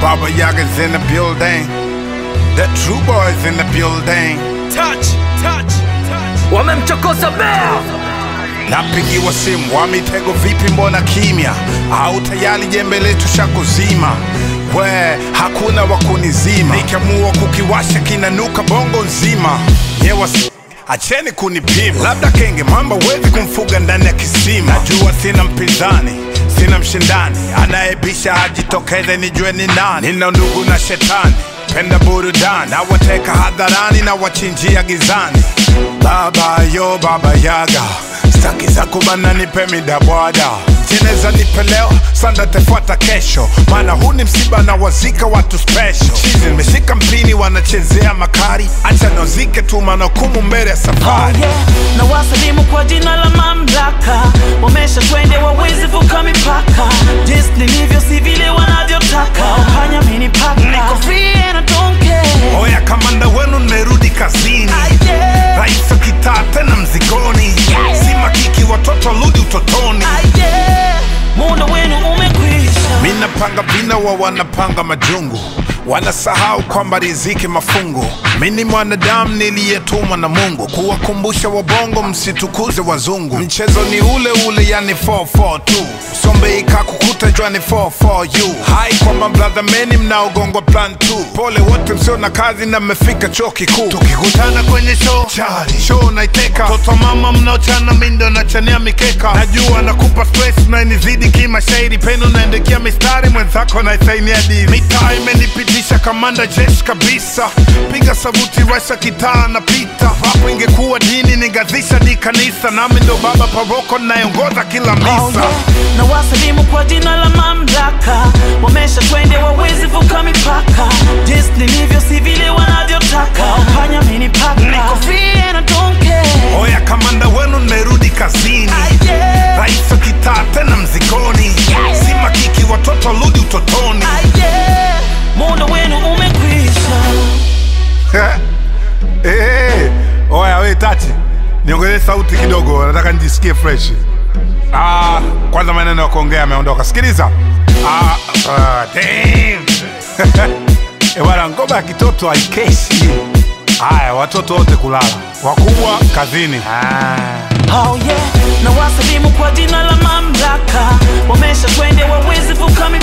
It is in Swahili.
Baba Yaga's in the building. The true boys in the building. touch, touch, touch. wamemchokoza bea Napigiwa simu wa mitego, vipi, mbona kimya? Au tayari jembe letu shakuzima? We, hakuna wa kunizima, nikiamua kukiwasha kinanuka bongo nzima. Nyewa si- acheni kunipima, labda kenge mamba wezi kumfuga ndani ya kisima. Najua sina mpinzani sina mshindani anayebisha ajitokeze nijue ni nani. Nina ndugu na shetani, penda burudani, na wateka hadharani na wachinjia gizani. Baba yo baba yaga, staki za kubana, nipe midabwada jeneza nipe leo, sanda tefuata kesho, maana huu ni msiba na wazika watu special. Chizi nimeshika mpini, wanachezea makari, acha nozike tu, maana hukumu mbele ya Oh safari. yeah. na wasalimu kwa jina la mamlaka, wamesha twende wawezi vuka mipaka, jinsi nilivyo si vile wanavyotaka, hanya mini paka, niko free and I don't care. Oya, kamanda wenu nimerudi kazini. Ah, yeah. Rais wa kitaa tena mzigoni, si makiki, watoto rudi utotoni. Ah, yeah. muda wenu umekwisha. Mi napanga vina wa wanapanga majungu, wanasahau kwamba riziki mafungu. Mi ni mwanadamu niliyetumwa na Mungu kuwakumbusha wabongo msitukuze wazungu. Mchezo ni ule ule, yani 442 sombe ikakukuta jwani 44u hai kwamba brother meni mnaogongwa plan 2 pole wote msio na kazi na mmefika chuo kikuu tukikutana kwenye show chari show naiteka toto mama mnaochana mindo nachania mikeka najua nakupa stress na inizidi kimashairi penu naendekia mistari mwenzako naisainia dili mitaa imenipitisha kamanda jeshi kabisa piga sabuti rasha kitaa napita hapo ingekuwa dini ningazisha di kanisa nami ndo baba paroko nayeongoza kila Oh misa yeah. na wasalimu kwa jina la mamlaka, wamesha twende wawezi vuka mipaka, jinsi nilivyo si vile wanavyotaka, hanya mini paka, niko free and I don't care. Oya, kamanda wenu nimerudi kazini. Ah, yeah. Rais wa kitaa tena mzigoni, si makiki, watoto rudi utotoni. Ah, yeah. muda wenu umekwisha. Eh, oya we Tati, niongezee sauti kidogo, nataka nijisikie fresh. Ah, kwanza maneno ya kuongea ameondoka. Sikiliza. Ah, ah, damn. Eh, bwana ngoma ya kitoto haikeshi. Haya, watoto wote kulala, wakubwa kazini. Ah. Oh yeah, na wasalimu kwa jina la mamlaka, wamesha twende wawezi vuka mipaka